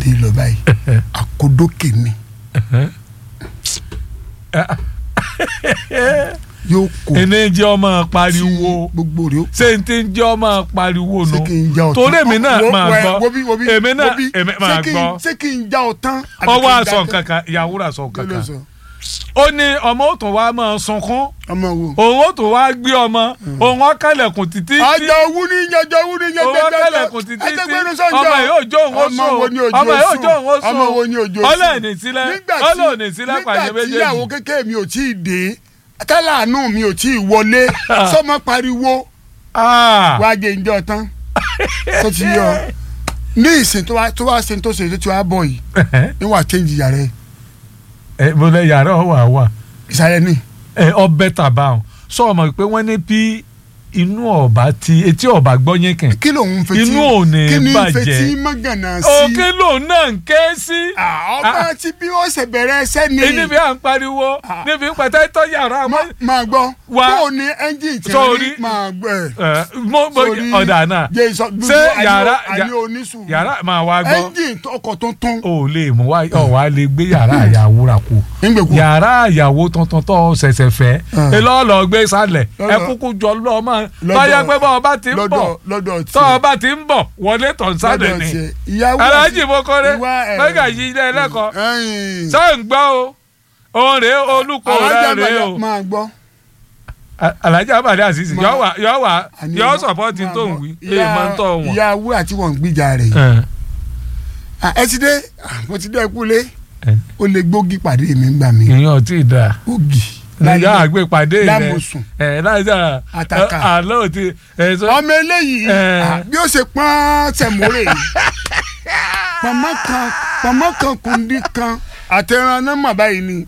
dé lọ báyìí àkódókè ni yóò kó ẹni jẹ́ ọmọ pariwo gbogbo rẹ̀ ó ṣé n ti ń jẹ́ ọmọ pariwo ṣé nu kí n já ọtán torí èmi náà Wo- máa wo- gbọ́ wo bí- wo bí- èmi náà wo bí- èmi ṣé máa kí n- gbọ́ ṣé kí n já ọtán àbí kí ọwọ́ n já àsọ ọtán? kankan ìyàwó rà sọ Kí ló kankan sọ? ó ní ọmọ ó tún wá máa sunkún ọmọ wo. òun ó tún wá gbé ọmọ òun ó kálẹ̀kùn títí tí ọjọ́ owó ní ọjọ́ owó ní òun ó kálẹ̀kùn títí tí ọmọ yóò jó òun ó ọmọ wo sùn ni òjò ọmọ yóò jó òun ó sùn ọmọ wo ni òjò sùn ọlọ́ọ̀nì sílẹ̀ nígbà tí ọlọ́ọ̀nì sílẹ̀ pàṣẹ nígbà tí ìyàwó méjèèjì kékeré mi ò tí ì dé tálàánú mi ò tí ì wọlé sọmọ pariwo Ah, wá jẹ ìjọ tán tó ti yọ ní ìsìn tó wá tó wá ṣe tó ṣe tó ti wá bọ̀ yìí níwà change yàrá ẹ̀ ẹ mo lẹ yàrá ọ wà wà ìsàlẹ̀ ní. ẹ ọbẹ̀ tàbá ọ sọ ọmọ pé wọ́n ní bí inú ọba ti etí ọba gbọ́ yín kàn kí ló ń fetí Inú ò ní kí ni ń bàjẹ́. fetí mọ́gànà sí. òkè lòun náà ń ké sí. Ah, ọba tí bí ó ṣe bẹ̀rẹ̀ ẹsẹ̀ ni. níbi à ń pariwo Ah. níbi ń pẹ̀tẹ́ tọ́ yàrá mọ́. Ma- máa gbọ́ Wá. bó o ní ẹ́ńjìn tí Sórí. rí máa gbọ́ ẹ̀. ẹ mo mo Sórí ọ̀dà náà jẹ́ ìsọ ṣé yàrá àní oníṣùúrù yàrá máa wá gbọ́ ẹ́ńjìn ọkọ̀ tuntun o lè mú wá ọ wá lè gbé yàrá àyàwó rà kú nígbèkú yàrá àyàwó tuntun tó ṣẹ̀ṣẹ̀ fẹ́ Ah. ẹ lọ́ọ́ lọ gbé sálẹ̀ ẹ Lọ́dọ̀- kúkú jọ lọ́ọ́ máa lọ́dọ̀- tọ́jà pé bọ́ọ̀ bá ti ń bọ̀ lọ́dọ̀ lọ́dọ̀ tọ́ ọ tiẹ̀ bá ti ń bọ̀ wọlé tọ̀ ń sálẹ̀ lọ́dọ̀ ni tiẹ̀ ìyàwó aláàjì mokore ìwà ẹ̀- mẹ́gà yí ilé ẹlẹ́kọ̀ọ́ ẹ̀yìn ṣé ń gbọ́ o òun rèé olùkọ́ alájà rẹ̀ rèé bàjá o máa gbọ́ A- alájà abàdé àṣìṣe Ma- yọ wà yọ wà àní yọ máa- sọpọ́tì máa tó ń gbọ́. wí Ìyá- èyí máa ń tọ̀ wọ́n. ìyá wúrà tí wọ́n ń gbìjà rẹ̀ yìí Ẹ, Ah, ẹ ti dé Ah, mo ti dé kúlé ẹ. ó lè gbógi pàdé mi gbà mí ìyẹn ò tí ì dáa gbógi ìyá àgbépàdé rẹ lámòsùn ẹ lájà Àtàkà. àlọ́ ti ẹ sọ ọmọ eléyìí Eh. ah, bí ó ṣe pọ́n sẹ̀mórè pọ̀mọ́ kan pọ̀mọ́ kan kùndí kan àtẹ̀ràn náà mà báyìí ni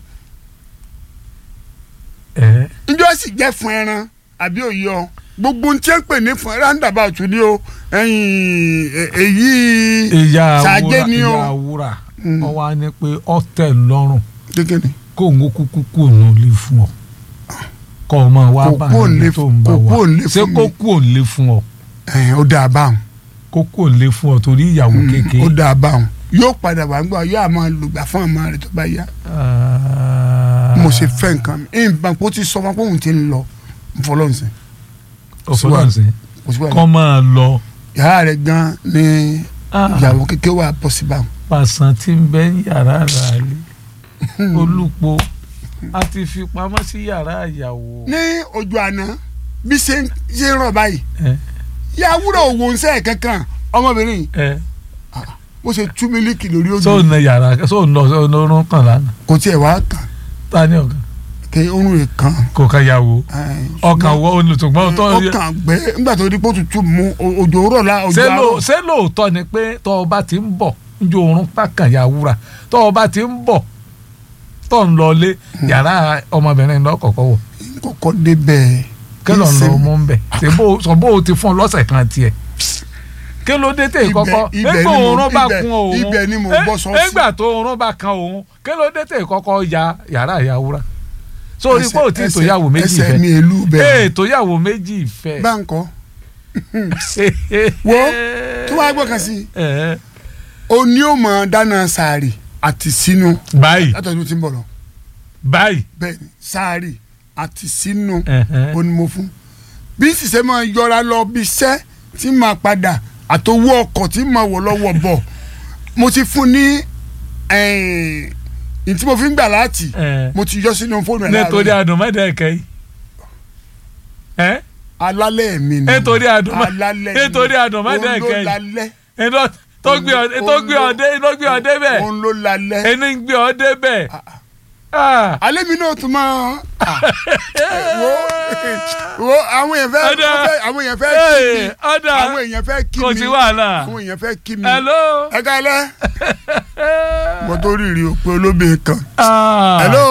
ẹ njọ́ sì jẹ́ fún ẹran àbí òye ọ gbogbo ohun tí ń pè ní fún roundabout ni o ẹ̀yìn ẹ̀- èyí ìyá Ṣàjẹ́ àwúrà ni o. ìyá àwúrà Mm. ọ wá ní pé ọ tẹ́ lọ́rùn kékeré kó ń kúkú kú òun lè fún ọ kọ ọmọ wa Kò bá kú òun ẹni lè- tó ń bá kò kú wa òun lè ṣé fún kó mi. kú òun lè fún ọ ẹ̀yìn ó dáa báwọn kó kú òun lè fún ọ torí ìyàwó Mm, kékeré. ó dáa báwọn yóò padà wá gbọ́ yóò àmọ́ lùgbà fún ọmọ rẹ̀ tó bá yá mo ṣe fẹ́ nǹkan mi ìbọn kó ti sọ fún akóhùn tí ń lọ nfọlọ́nsìn ọ̀fọlọ́nsìn kò sí kọ́ wàhálà máa lọ yàrá rẹ̀ gan ni ìyàwó kékeré wà bọ́ sí báwọn. pàṣán tí ń bẹ ní yàrá àlè olùpọ̀ a ti fi pamọ́ sí yàrá ìyàwó. ní ojú àná bí ṣe ń ṣe ń rọ̀ báyìí ẹ yàwúrò òwò ń sẹ́ kankan ọmọbìnrin yìí ẹ bó ṣe tú mílíkì lórí ojú sóò na yàrá sóò lọ sóò na orun kan lánàá kò tiẹ̀ wá kàn ta ni ọ̀gá kí orun rẹ̀ kàn. kò ká yàwó ẹ̀, ọkàn ṣùgbọ́n- wọ olùtùgbọ́n tó ọkàn gbẹ nígbà tó di pé ó tutù mú o- òjò rọ̀ la òjò ṣé ló àárọ̀ ṣé lóòótọ́ ni pé tọ́ ọ bá ti ń bọ̀ njó orun pákàn yàwúrà tọ́ ọ bá ti ń bọ̀ tọ́ ń lọ lé yàrá ọmọbìnrin lọ́kọ̀ọ̀kọ̀ wọ̀ kọ́kọ́ débẹ̀ kí ló ń lọ Ìsìn- mú ń bẹ̀ ṣe bó sọ bó o ti fún ọ lọ́sẹ̀ kan tiẹ̀ kí ló dé tè Ibẹ̀- kọ́kọ́ ibẹ̀ nígbà ni mo- òórùn bá ibẹ̀- kun òun ibẹ̀ ni mo Eh, gbọ́ sọ sí. nígbà tó òórùn bá kan òun kí ló dé tè kọ́kọ́ ya yàrá ìyàwúrà sórí pé ò tí ì Ẹsẹ̀- tòyàwó méjì ẹsẹ̀ mi fẹ́ èlú ee bẹ́ẹ̀ tòyàwó méjì fẹ́ báńkọ́ wo tó wàá gbọ́ kan sí Eh, o ní o mọ̀ dáná sàárì àti sínú báyìí látọ̀jú tí ń bọ̀ lọ báyìí bẹ́ẹ̀ ni sàárì àti sínú ẹ̀hẹ́n. o ní mo fún bí sísẹ́ máa yọra lọ bí iṣẹ́ tí máa padà àtọwọ́ ọkọ̀ tí máa wọ̀ lọ́wọ́ bọ̀ mo ti fún ní ẹ̀ẹ́n tí mo fi ń gbà láti Eh, mo ti yọ sínú fóònù ẹ̀ nítorí láàárọ̀ àdùnmọ́dẹ́kẹ́ yìí ẹ́ alálẹ̀ mi ni nítorí àdùnmọ́ alálẹ̀ mi nítorí àdùnmọ́dẹ́kẹ́ òun ló yìí lálẹ́ ẹni tó gbé ọdẹ tó gbé ọdẹ tó gbé ọdẹ bẹ́ẹ̀ òun ló lálẹ́ ẹni ń gbé ọdẹ bẹ́ẹ̀ Ah, ah. Ah. alẹ́ mi náà tún máa ah, wo wo àwọn èèyàn fẹ́ Ọ̀dà. wọ́n fẹ́- àwọn èèyàn fẹ́ kí mi Ee, ọ̀dà àwọn èèyàn fẹ́ kí kò mi sí wàhálà àwọn èèyàn fẹ́ kí mi hello. ẹ kálẹ́ mo tó rírì òpin olóbìnrin kan Ah. hello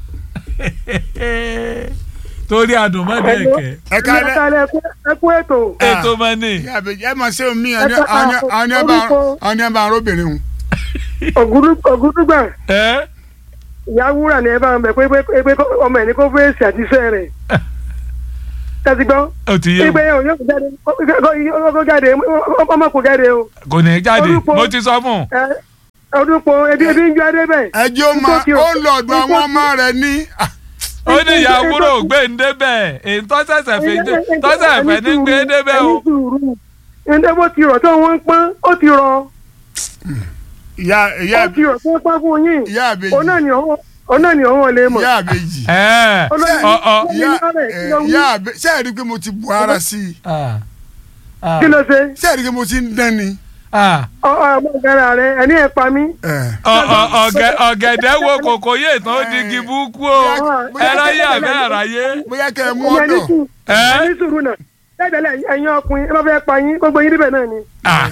torí àdùnmọ́dẹ́kẹ́ ẹ kálẹ́ ẹ kú ètò. ètò mọ́ni ìyá àbèjì ẹ máa ṣe omi Ẹ ká- àwọn ẹ bá arúbìnrin hùn ògúdúgbà ẹ́ ìyá wúrà ni ẹ bá ń bẹ pé pé pé ọmọ ẹ ní kó fèsì àti iṣẹ́ rẹ̀ tẹ́tí gbọ́ ó ti yé pé mi yóò yóò jáde kó jáde ọmọ kò jáde o kò ní í jáde Orúkọ- mo ti sọ fún un ẹ ọdúnpọ̀ ebi ebi ń jọ adé bẹ́ẹ̀. ẹjẹ́ ó máa ó ń lọ ọ̀dọ̀ àwọn ọmọ rẹ̀ ní. ah, ó ní ìyá wúrò gbé ń débẹ̀ èyí tó ṣẹ̀ṣẹ̀ fi dé tó ṣẹ̀ṣẹ̀ fẹ́ ní gbé débẹ̀ o. ẹni bó ti rọ̀ tó wọ́n ń pọ́n ó ti rọ̀ ìyá ìyá ó ti rọ̀ tó ń pọ́n fún yín. ìyá àbèjì òun náà ni òun òun náà ni òun lè mọ̀. ìyá àbèjì ẹ Olóyè- ọ ọ ìyá ẹ, ìyá àbèjì ṣé ẹ rí i pé mo ti bu ara sí i ah, ah, kí ló ṣe ṣé ẹ rí i pé mo ti ń dán ni. ah. ọ ọ ọmọ ìgbàlá rẹ ẹni ẹ pa mí. ẹ, Ọ- ọ- ọ̀gẹ̀- ọ̀gẹ̀dẹ̀ wo kòkó yé tán ó di igi búkú o ẹráyé àbẹ́ àráyé. bóyá kẹ ẹ mú ẹni ẹni ọ̀dọ̀ sùn Ẹ́? ẹni sùúrù náà tẹ́tẹ̀lẹ̀ ẹ̀yin ọkùnrin ẹ bá fẹ́ pa yín gbogbo yín níbẹ̀ náà ni. Ah,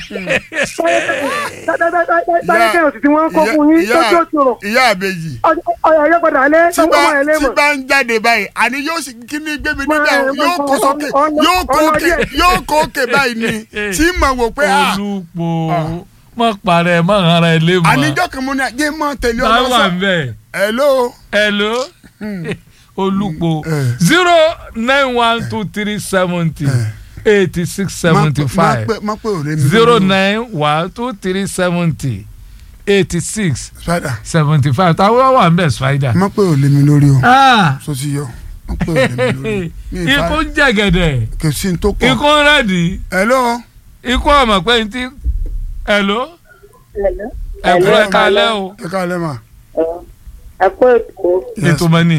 táyé kẹ́hìn òsì tí wọ́n ń kó fún yín tó tó tó rọ̀ ìyá àbèjì ọyọ ayé padà alẹ́ tí tí bá wọ́n ẹ̀ lé tí mọ̀. bá ń jáde báyìí àní yóò sì kí ni gbé mi Máa- níbẹ̀ o, yóò kó sókè ọ̀nà- yóò kó ọ̀nà òkè díẹ̀. yóò kó òkè báyìí ni tí mà wò pé à olùpọ̀ mọ̀ parẹ́ mọ̀ ara ẹ̀ lé mọ̀. àníjọ́ kan mo ní ajé mọ́ tẹ̀lé táwa ń ọlọ́sàn bẹ̀. hello hello olùpọ̀ Eh. zero nine one two three seventy eighty six seventy five má pé òde mi zero nine one two three seventy eighty six spider seventy five táwọn wà ń bẹ̀ spider. má pé òde mi lórí o Ah, so ti yọ má pé òde mi lórí mi ì ikú fa ń jẹ̀gẹ̀dẹ̀ kò sí ní tó kọ ikú ń rẹ̀dí hello ikú ọmọ pé n ti hello ẹ̀kú ẹ̀ kalẹ́ o ẹ káalẹ́ mà ẹ kó èkó Yes. ètò mọ́ni.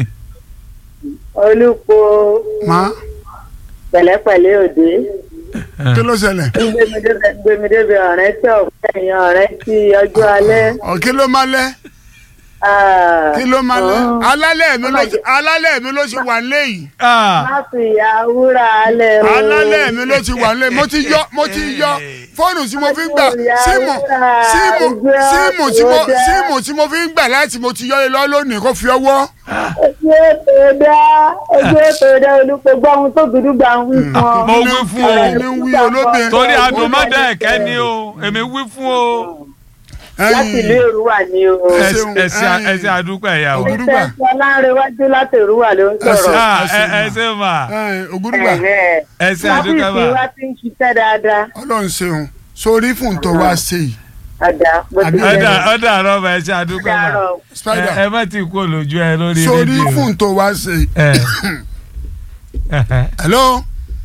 olùkó má pẹ̀lẹ́pẹ̀lẹ́ òde kí ló ṣẹlẹ̀ gbẹmídébẹ gbẹmídébẹ ọ̀rẹ́ tí ọ̀pẹ èèyàn ọ̀rẹ́ tí ọjọ́ alẹ́. ọ̀ kí ló má lẹ́ Ah, kí ló má lẹ́ oh. alálẹ̀ mi ló ṣe alálẹ̀ mi ló ṣe wà léyìí Ah, má fi ìyá wúrà alẹ́ o. alálẹ̀ mi ló ti wà léyìí mo ti yọ mo ti yọ fóònù tí mo fi ń gbà síìmù síìmù síìmù tí mo síìmù tí mo fi ń gbà láti mo ti yọ ilé lónìí kó fi ọwọ́ ojú ètò dá ojú ètò dá olùkó gbọ́ ohun tó dúdú gbà ń wí fún ọ. mo wí fún o ní wí olóbìn torí adùnmọ́dé ẹ̀kẹ́ ni o èmi wí fún o láti ìlú èrúwà ni o. Ẹ ṣeun, ẹsẹ ẹyin. ẹsẹ àdúpẹ́ ìyàwó Ògùn- Ògùdùgbà. ìfẹ́ ọlárẹ̀wájú láti èrúwà ló ń sọ̀rọ̀. Ah, ẹsẹ ẹ- ẹsẹ mà ògúdùgbà Ẹ̀hẹ́. ẹsẹ àdúpẹ́ Ọ́fíìsì mà wa ti ń ṣiṣẹ́ dáadáa. ọlọ́run ṣeun sórí fún tó wá ṣe yìí Àdá bó ti Àbí- jẹ́ ọ̀dà nìyẹn. ọ̀dà àrọ́mọ ẹsẹ àdúpẹ́ mà Dàárọ̀. spider ẹ ẹ má ti kú olójú ẹ lórí sórí rédíò fún tó wá ṣe yìí ẹ ẹhẹ. hello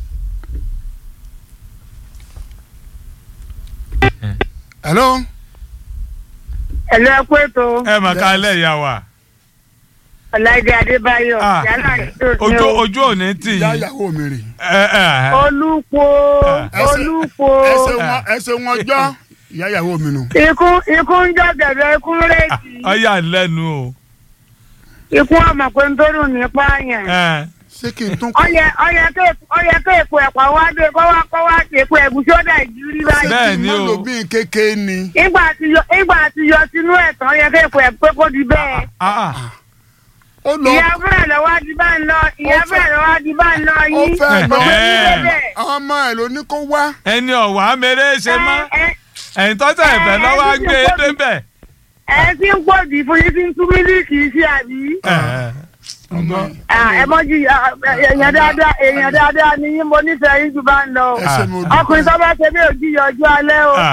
hello ẹ̀lú ẹ kó ètò ẹ mà kálẹ̀ ìyá wa ọ̀làdé adébáyọ̀ Ah, yálà ètò ní ojú o. ojú òní tì ìyá yín ìyàwó mi rè ẹ ẹ olùkó Ẹsẹ̀- olùkó ẹsẹ̀ wọn ẹsẹ̀ wọn jọ ìyá ìyàwó mi nù. ikú ikú ń jọ gẹ̀gẹ̀ ikú ń rèéjì ọyà lẹ́nu o ikú ọmọ pé ń tó dùn nípa yẹn. ẹ ṣé kí n tún kọ ọyẹ ọyẹ tó ọyẹ tó èpo ẹ̀pà wá dé kọ́ wá kọ́ wá sí èpo ẹ̀gúsí ó dà ìjírí báyìí. bẹ́ẹ̀ ni má o lò bí kékeré ni. ìgbà tí yọ ìgbà tí yọ sínú ẹ̀tàn ọyẹ tó èpo ẹ̀pẹ́ kó di bẹ́ẹ̀. Ah, ah. ó lọ ìyá fúnra lọ wá di bá ń lọ ìyá Ó fẹ́- fúnra lọ wá di bá ń lọ ó yín. fẹ́ lọ Ọmọ yín Ẹ̀. débẹ̀. ọmọ ẹ̀ ló ní kó wá. ẹni ọ̀wá mèrè ṣe mọ́ Ẹ- ẹ- ẹ̀yin tọ́jà ìfẹ́ lọ́wọ́ á gbé e débẹ̀. ẹ ti ń pọ̀ jù fún yín tí ń tú mílíìkì sí àbí. ọgbọ́n Ah, ẹ mọ jí ah, èèyàn dáadáa èèyàn dáadáa ni yín mo nífẹ̀ẹ́ yín jù bá ń lọ. ẹsẹ̀ mi ò dùn. ọkùnrin tó bá ṣe bí òjì yọ ọjọ́ alẹ́ o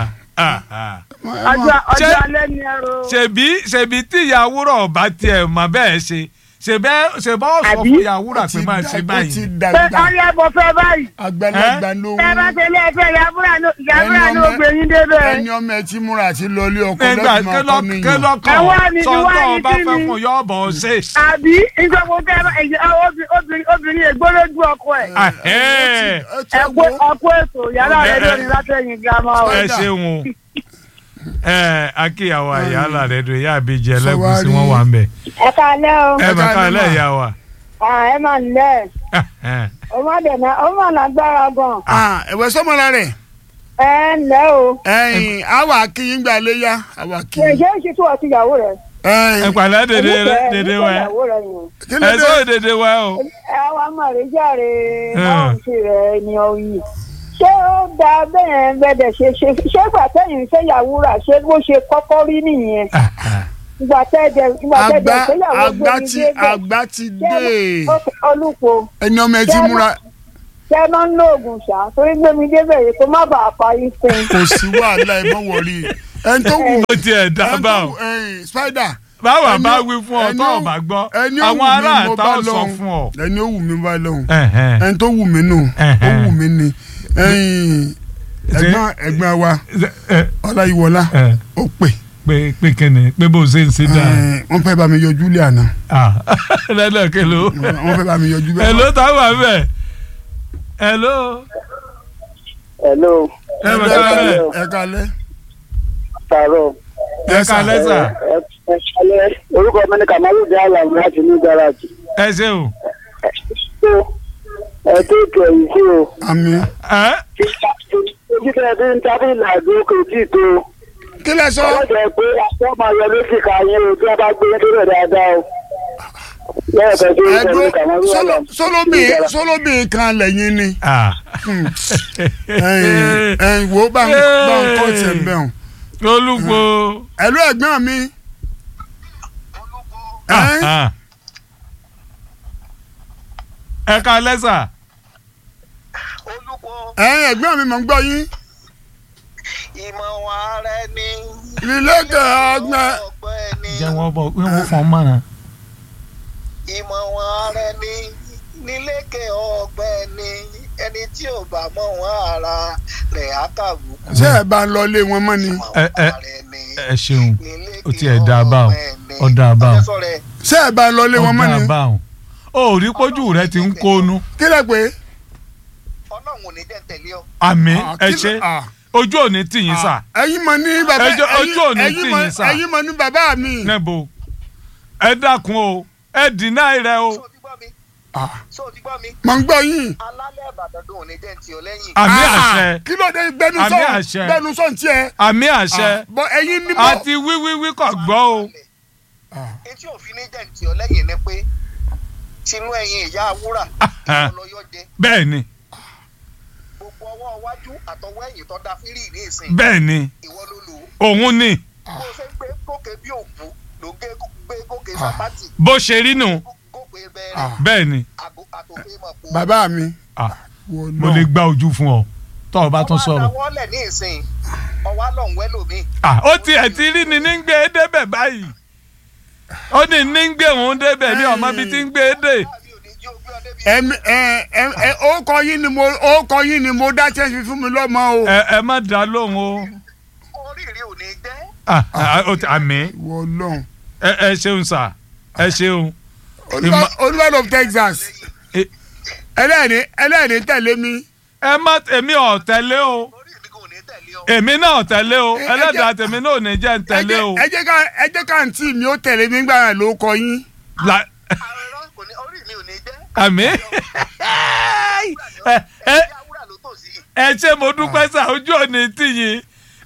ọjọ́ ọjọ́ Ṣé- alẹ́ ni ẹ ro. ṣèbí ṣèbí tí ìyàwúrọ̀ ọba tiẹ̀ mọ̀ bẹ́ẹ̀ ṣe ṣèbẹ́ ṣèbá ó sọ Àbí? fún ìyàwúrọ̀ pé máa ṣe ó ti báyìí. pé dàgbà ọyẹ mo fẹ́ báyìí. àgbàlagbà ló tẹ́ bá ṣe ilé ẹ̀fẹ́ ìyàbúrà ló ìyàbúrà Ẹni ló ọmọ- gbé yín débẹ̀. ẹni ọmọ ẹ ti múra àti lọlé ọkọ nígbà lẹ́gbọ̀n ọkọ kélọ́ nìyẹn. kélọ́ Ẹ wá kan ní ti sọ́ńtọ́ wá ní ọba kí fẹ́ ni? fún yọ ọ̀bọ̀ ṣe. àbí ìjọba tẹ́ bá ẹ̀yẹ obìnrin obìnrin ègbólójú ọkọ ẹ̀. Ahẹ́. ẹ ti ẹ̀kú wo ẹ̀kú ètò yàrá rẹ̀ lórí látẹ̀yìn gírámà o. ẹ ṣeun o ẹ akíyàwó àyàlà rẹ dùn ìyá àbíjẹ ẹlẹgùsí Sọwárí. wọn wà ń bẹ ẹ káalẹ́ o ẹ Ẹ bá káalẹ́ ká mà. lẹ́yà wa. Ah, ẹ máa ń lẹ̀ ọmọdéna ọmọ lágbára gan Ah, ẹ̀wẹ̀ sọ́mọ́ra rẹ̀ ẹ ń lẹ́ o ẹ̀yìn àwa akíyín gbà léyà àwa ṣe akíyín. ṣe ń ṣe tó ọtí ìyàwó rẹ ẹ ẹ̀yìn pàlẹ́ dèdè Onífẹ̀ẹ́- dèdè onífẹ̀ẹ́ wa ìyàwó rẹ yẹn kí ló ẹ dé sọ dèdè wa o. ẹ wá máa rí járe Hmm. báwọn ṣe rẹ ènìyàn yìí ṣé ó da bẹ́ẹ̀ bẹ́ẹ̀ ṣe ṣe ṣé ìgbà tẹ́yìn ṣe ìyàwó rà ṣé bó ṣe kọ́kọ́ rí nìyẹn ìgbà tẹ́ẹ̀dẹ̀ ìgbà àgbà tẹ́ẹ̀dẹ̀ ṣe ìyàwó gbé àgbà mi ti dé bẹ́ẹ̀ àgbà ti ṣé dé olùkọ́ ẹni ọmọ ẹ ti múra ṣé ẹ máa ń lo oògùn ṣá torí gbé mi débẹ̀ yìí kó má bàa pa yín fún un. kò sí wàhálà ẹ mọ wọrí ẹni tó wù ó tiẹ̀ dá ẹni tó báwọn wù ẹ̀yìn spider báwa ẹni bá ó- wí fún ọ ẹni tó ó- o bá gbọ́ ẹni ó wù àwọn mí ará mo àtà bá ó sọ lọ́hùn. fún ọ. ẹni ó wù mí bá lọ́hùn Ẹ̀hẹ́n. ẹni tó wù mí nù ó Ẹ̀hẹ́n. wù mí ni ẹ̀yìn ẹ̀gbọ́n ẹ̀gbọ́n wa Ẹ, ọláyíwọlá ẹ, ó pè pé pé kíni pé bó ṣe ń ṣe dáa. ẹ̀, wọ́n fẹ́ bá mi yọjú lé àná Ah, lẹ́lẹ̀ kelo. wọ́n fẹ́ bá mi yọjú bẹ́ẹ̀. Hello táwọn àbẹ̀. Hello. hello Ẹ bẹ̀ ká lẹ̀. ẹ kalẹ́ tààrọ̀ Ẹ ká lẹ́sà. ẹ ẹ ṣalẹ orúkọ mi ni kamalu di alam láti ní garaji Ẹ ṣe o. so ẹ tó kẹyìn sí o àmì Ẹ ojú tẹ ẹ fi ń tábìlì ìlàjò kò tí ì tó kí lẹ sọ ọlọ́dẹ pé wọ́n máa yọ lóṣì ká yín o tí wọ́n bá gbé débẹ̀ dáadáa o lẹ́ẹ̀kan tó ń ẹdún tẹ̀lé kamalu alam sọlọmì sọlọmì kan lẹ́yìn ni ah. ẹ̀yìn ẹ̀yìn wo bá ń bá ń kọ́ tiẹ̀ ń bẹ̀ hàn. Olúgbò. ẹ̀lú ẹ̀gbọ́n mi. Ah, ẹ̀yìn ah. Ẹ ká lẹ́sà. olùkọ́ ẹ̀yìn ẹ̀gbọ́n mi mọ̀ ń gbọ́ yín. ìmọ̀ wọn ara ẹni. ìlẹ́kẹ̀ ọgbẹ́ ọgbẹ́ni. Jẹ́ wọ́n bọ̀ wọ́n wọ́n fọ́n mọ́ràn. ìmọ̀ wọn ara ẹni nílékè ọgbẹ́ni ẹni tí ò bá mọ̀ wọn ara rẹ̀ á kàbùkù. ṣé ẹ bá ń lọ ilé wọn mọ́ ni. ìmọ̀ Ẹ- wọn ẹ- ara ẹni Ẹ ṣeun. nílékè Ó tiẹ̀ dáa báwọn. ọgbẹ́ni. Ó dáa báwọn. Ọjọ́ sọ̀rọ̀ ẹ̀, ṣé ẹ bá ń lọ ilé wọn mọ́ Ọ̀gá ni. àbáwọn. O ò rí pójú rẹ ti ń kónú. kí lẹ pé. ọlọ́run ò ní jẹ́ ń tẹ̀lé ọ. Àmì Ah, ẹ kí ló- ṣe. ah, Ojú ò ní tì yín sà. ẹ̀yin mọ̀ ní bàbá Ẹjọ́- ojú ò ní ẹ̀yin tì mọ̀- yín sà. ẹ̀yin mọ̀ ní bàbá mi. Níbo? Ẹ dákun o. Ẹ dìnnà rẹ o. Ṣé o ti gbọ́ mi? Ah, Ṣé o ti gbọ́ mi? mọ̀ ń gbọ́ yín. alálẹ̀ ìbàdàn dùn ò ní jẹ́ ń tì ọ lẹ́yìn. Àmì Ah, àṣẹ. kí ló dé gbẹnu Àmì sọ̀n àṣẹ. gbẹnu sọ̀n tiẹ̀. Àmì àṣẹ. bọ ẹ̀yin ní bọ̀. Àti wíwíwí kò gbọ́ o. etí òfin ní jẹ́ ń tì ọ lẹ́yìn ni pé tinú ẹ̀yìn ìyá wúrà Ah. ìwọlọyọ jẹ Bẹ́ẹ̀ ni. gbogbo ọwọ́ iwájú àtọwọ́ ẹ̀yìn tó da fírì ní ìsìn Bẹ́ẹ̀ ni. ìwọ ló lò ó Òun ni. bó o ṣe ń gbé gòkè bí òkú ló ń gé gbé gòkè sàpátì Bó ṣe rí nù. gòkè Ah. bẹ́ẹ̀rẹ̀ Bẹ́ẹ̀ ni. àgò- àtòkè mọ̀ pò. bàbá mi. Ah, wò Mo lè gba ojú fún ọ. Tọ́ ọ bá tún sọ̀rọ̀. ọwọ́ àdáwọ́lẹ̀ ní ìsìn ọwọ́ àlọ́ ń wẹ́ lómi. Ah, Ó tiẹ̀ ti rí ni ní ń gbé e débẹ̀ báyìí. Ó ní ní ń gbé òun débẹ̀ ní ọmọ bíi ti ń gbé e dé. láàbí òní jí o gbé ọ débi. ẹmi ẹ ẹ ẹ ó kọ yín ni mo ó kọ yín ni mo dá chẹ́sì fún mi lọ́mọ o. Ẹ ẹ má dá lóhùn o. oríire ò ní jẹ́ Ah, ah, ó ti- Àmì. wọ lọ́n. Ẹ ẹ ṣeun sà. Ẹ ṣeun. olúwa of Texas. Eh. ẹlẹ́ni ẹlẹ́ni tẹ̀lé mi. Ẹ má èmi ò tẹ̀lé o. orí mi kò ní tẹ̀lé ọ. Èmi náà tẹ̀lé o. Ẹ- ẹ Ẹlẹ́dàá jẹ́- tèmi náà ò ní jẹ́ ń ẹ tẹ̀lé o. jẹ́ ẹ jẹ́ ká ẹ jẹ́ ká àǹtí mi ó tẹ̀lé mi gbàrà ló kọ yín. La- àrùn kò ní orí mi ò ní jẹ́. Àmì. Ẹ ẹ ìyá wúrà ló tò sí. ẹ ṣe mo dúpẹ́ sà ojú òní tì yín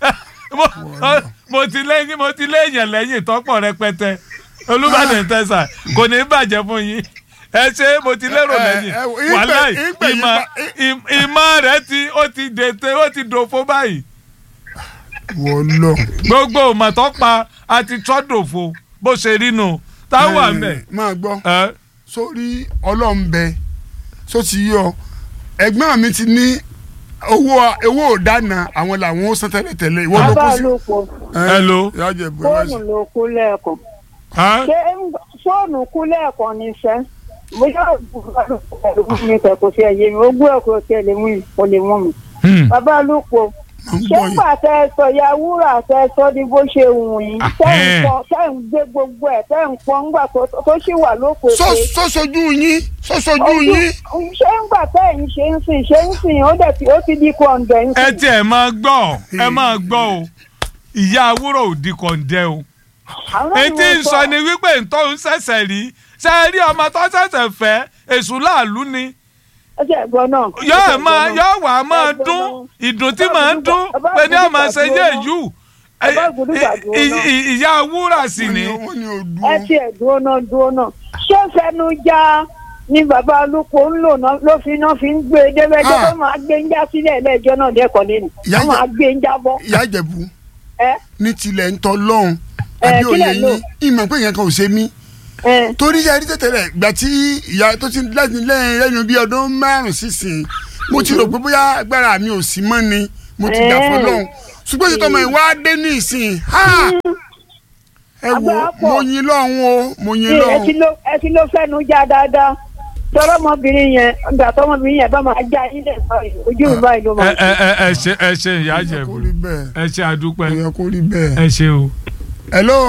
Mo- mo ti lẹ́yìn mo ti lẹ́yìn lẹ́yìn tọ́pọ̀ rẹpẹtẹ Olúbàdàn tẹ̀sà kò ní bàjẹ́ fún yín ẹ ṣe mo ti lérò ẹ, lẹ́yìn ẹ, ìpè- wàláì ìpè yìí ìmọ̀ pa- ìm- ìmọ̀ rẹ̀ ti ó ti dètè ó ti dòfo báyìí wọ lọ. gbogbo ìmọ̀ tó pa á ti tọ́ dòfo bó ṣe rí nu táwọn àmì máa gbọ́ ẹ sórí ọlọ́m̀bẹ só ti yọ ẹ̀gbọ́n mi ti ní owó owó òdáná àwọn làwọn ó san tẹ́lẹ̀tẹ́lẹ̀ ìwọ ló kó bàbá sí. ló pọ̀ Hello. ìyá jẹ̀bú ẹ fóònù bá ló kú lẹ́ẹ̀kan ẹ ṣé ń- fóònù kú lẹ́ẹ̀kan ní sẹ́ bóyá òògùn mi kẹ̀ kò sí ẹ̀yẹ mi ó gbé ọ̀kọ̀ tí ẹ lè mú mi kò lè mú mi. Hmm. bàbá ló pọ̀ ń ṣé gbọ́ yìí. ńgbà tẹ ẹ sọ ya wúrà tẹ ẹ sọ ní bó ṣe wù yín tẹ ẹ ń Ahẹ́. pọ tẹ ẹ ń gbé gbogbo ẹ tẹ ẹ ń pọ ńgbà tó tó ṣì wà lóko Só- sóṣojú yín sóṣojú yín ṣé ńgbà tẹ ẹ ń ṣe ń sìn ṣe ń sìn ó dẹ̀ ti ó ti di kọ̀ǹdẹ̀ ń ẹ sìn. tiẹ̀ máa gbọ́ ẹ máa gbọ́ o ìyá àwúrò ò di kọ̀ǹdẹ́ o Àwọn náà ni etí mo ń sọ ni wípé ntọ́ ń ṣẹ̀ṣẹ̀ rí ṣe é rí ọmọ tó ṣẹ̀ṣẹ̀ fẹ́ èṣù láàlú ni ẹ jẹ́ ẹ̀gbọ́n náà. yóò ẹ̀ máa yóò wà á máa dún ìdùn tí màá dún pé ní ọmọ ṣe yé yù Bàbá Ògúndùgbà dúró I- náà. i- ìyá wúrà sì wọ́n ni ní wọ́n ní odò ẹ tiẹ̀ dúró náà dúró náà ṣé fẹnu já ni bàbá olùkọ́ ń lò náà ló fi náà fi ń gbé e débẹ́jọ́ Ah. tó máa gbé ń já sílẹ̀ lẹ́jọ́ náà dẹ́kọ̀ lẹ́nu Ìyá wọ́n máa gbé ń jábọ́ ìyá jẹ̀bú ẹ ní tilẹ̀ ń tọ́ lọ́hùn Ẹ, àbí kílẹ̀ òye lò? yín ìmọ̀ pé yẹn kan ò ṣe mí ẹ torí yẹn rí tẹ̀tẹ̀rẹ̀ gbà tí ìyá tó ti lẹ́yìn lẹ́yìn lẹ́yìn bí ọdún márùn sísìn mo ti rò pé bóyá agbára mi ò sí mọ́ ni mo ti dà Eh. fọlọ́hún ṣùgbọ́n títọ́ mọ̀ ìwà dé ní ìsìn ha ẹ wo Àgbà pọ̀. mo yin lọ́hún o mo yin ẹ ti lọ́hún ló ẹ ti ló fẹnu já dáadáa tọrọ ọmọbìnrin yẹn ìgbà tọmọbìnrin yẹn bá máa já ilé báyìí ojú mi báyìí ló ẹ máa ẹ ẹ ẹ ṣe ẹ ṣe ìyá kò Ìjẹ̀bú rí bẹ́ẹ̀ ẹ ṣe àdúpẹ́ kò yẹ kó rí bẹ́ẹ̀. ẹ ṣe o. hello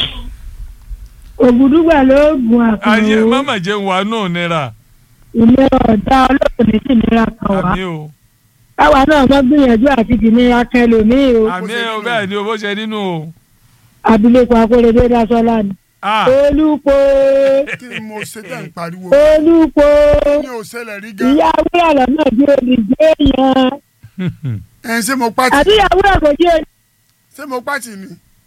ògùdùgbà ló gun ayé àkànwò mama jẹ́ wà náà nira ilé ọ̀dà ọlọ́run ní sì nira kan wá àmì o káwa náà mọ gbìyànjú àti dìnnìra kẹlòmíì o àmì o bẹ́ẹ̀ ni o bó ṣe nínú o. abilékọ akóredé dasọlá ni Ah, olùpọ̀ kí ni mo ṣe tẹ̀ ń pariwo olùpọ̀ ní òṣèlè rí gan ìyá wúrà lọ́nà bí olùgbé yẹn ẹ̀ ṣé mo pàtì àti ìyá wúrà kò jẹ́ ṣé mo pàtì ni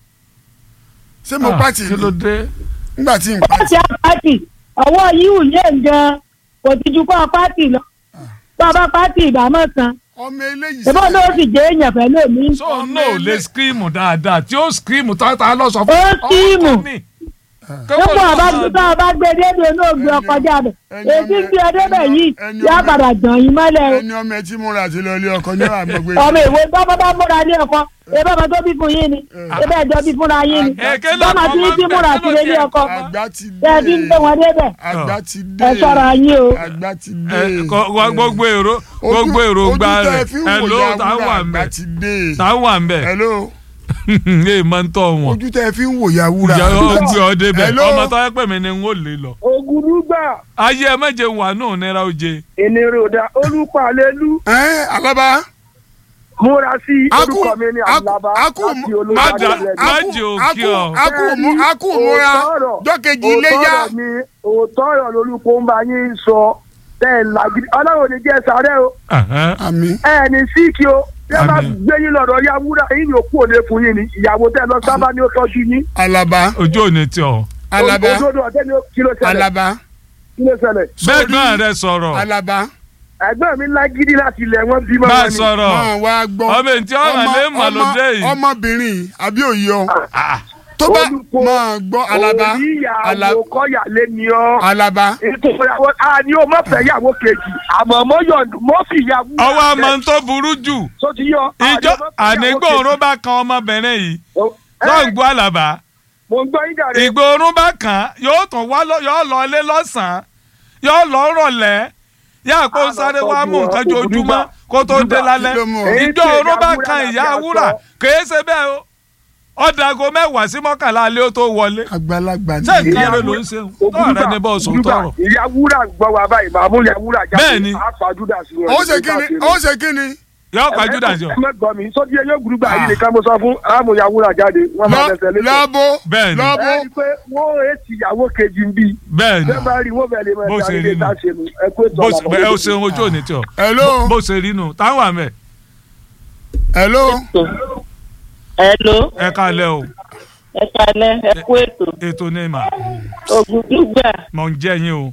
ṣé mo ah, pàtì kí ló ni dé. nígbà tí n pàtì pàtì àpàtì ọwọ́ yíwù yé nǹkan kò ti ju kọ́ pàtì lọ bàbá pàtì ìbámọ̀ kan ọmọ eléyìí ìbọn ló sì jẹ́ èèyàn pẹ̀lú mi so náà lè skíìmù dáadáa tí ó skíìmù tata lọ sọ fún Ó skíìmù. ọmọ mi. nípò ọba gbígbá ọba gbé dédé náà gbé ọkọ jáde ẹni èyí ọmọ- gbé ọdẹ bẹ yìí ẹni yá ọmọ- padà jàn yín mọ́lẹ̀ o ẹni ọmọ ẹ tí múra àti lọ ilé ọkọ ní àgbègbè ọmọ ìwé bọ́bá bá múra ní ọkọ ebe ọmọ tó bí fún yín ni ebe ẹjọ́ bí fúnra yín ni Èké ló bọ́mọ kọ́ tí ọmọ tí múra bẹ́ẹ̀ sí ló ilé tiẹ̀ ọkọ kọ́. àgbà ti tẹ ẹ ti ń gbé dé wọn débẹ̀ àgbà ti dé ẹ ṣọ́ra yín o àgbà ti ẹ dé kọ- wá gbogbo èrò Ojú- gbogbo èrò gba ojú tẹ́ rẹ ẹ fi ń ẹ wò ló ya tá wúrà wà ń àgbà bẹ ti dé tá wà ń bẹ hello ẹ máa ń tọ wọn ojú tẹ́ ẹ fi ń wò ya wúrà ìyá ọgbẹ ọdẹ bẹ Hello? ọmọ tó yẹ pé mi ni n ó lè lọ. ògùdùgbà ayé ẹ méje wà náà nira oje. ìniròdà olùpàlélú ẹ alaba múra sí Aku- orúkọ mi ní aku- àlàbà aku- láti Má olùdarí dà- rẹ̀ má ní. jẹ́ òkè ọ. aku mu aku múra jọkejì iléyà òótọ́ ọ̀rọ̀ ni òótọ́ ọ̀rọ̀ lolúkọ ń bá yín sọ tẹ́ ẹ̀ làgídí ọlọ́run ò ní jẹ́ sáré o Ẹ̀hẹ́n. àmì ẹ ní síkì o bí ẹ bá Àmín. gbé yín lọ́dọ̀ ya wúrà yín ni òkú òde fún yín ni ìyàwó tẹ́ ẹ lọ sábà ní ó tọ́jú yín. alaba ojú ò ní tí ọ. alaba òdodo ọ̀tẹ́ ni ó- kí ló ṣẹlẹ̀ alaba kí ló ṣẹlẹ̀. bẹ́ẹ̀ gbọ́n rẹ sọ̀rọ̀ alaba ẹgbẹ́ mi lágídí láti ilẹ̀ wọn bímọ bá wọn ni. sọ̀rọ̀ máa wá gbọ́ ọmọ èyí tí ọ̀rọ̀ Ọmọ- lé mọ̀ ló ọmọ- dé yìí. ọmọbìnrin yìí, àbí òye ọ Ah, tó bá Olùkọ́, máa gbọ́ alaba òní Ala- ìyàwó kọ́yàlé ni ọ́. alaba ètò ìyàwó a ní o má fẹ́ yàwó kejì àmọ́ mo yọ̀ǹdù mo fi ìyàwó. ọwọ́ àmọ́ tó burú jù tó ti yọ. ìjọ ànígbòrún bá kan ọmọbìnrin yìí lọ́n gbọ́ àlàbà mo ń gbọ́ yín dàrẹ́. ìgbòrún bá kàn yóò tún wá lọ yóò lọ ilé lọ́sàn-án yóò lọ rọ̀lẹ́ yá kó sáré wá mú nǹkan jojúmọ́ kó tó dé lálẹ́ Kí ló mú ọ? ìjọ òrún bá kan ìyá wúrà kèé ṣe bẹ́ẹ̀ o ọ̀dàgọ́ mẹ́wàá sí mọ́kànlá alẹ́ ó tó wọlé àgbàlagbà ṣé ni nǹkan rẹ ló ń ṣe tọ́ rẹ ní bọ́ọ̀sù tọrọ. ìyá wúrà ń gbọ́ wa báyìí màá mú ìyá wúrà jáde. Bẹ́ẹ̀ni. a pàjúdà sí wọn. ó ṣe kíni ó ṣe kíni yóò pàjùdà sí ọ. ẹ mẹ́gbọ́n mi sọ́dí yóò gbúdúgbà yìí nìkan mo sọ fún àmú ìyá wúrà jáde wọ́n máa fẹsẹ̀ lé. lọ́bọ̀ Bẹ́ẹ̀ni. lọ́bọ̀ ẹ rí i pé wọ́n èsì ìyàwó kejì ń bí. bẹ́ẹ̀ ni bẹ́ẹ̀ bá rí wọ́n bẹ̀rẹ̀ Bó mọ́ ṣe ẹ̀dá rí ilé nù. tá a ṣe nù ẹ kó ètò bó ọ̀la ṣe ẹ ó ṣeun ojú òní tí ọ hello bó ṣe rí nù táwọn àmẹ hello Hello, ẹ kalẹ̀ o ẹ kalẹ̀, ẹ kú ètò. ètò ní mà Ògùdùgbà, mọ̀ ń jẹ́ yín o.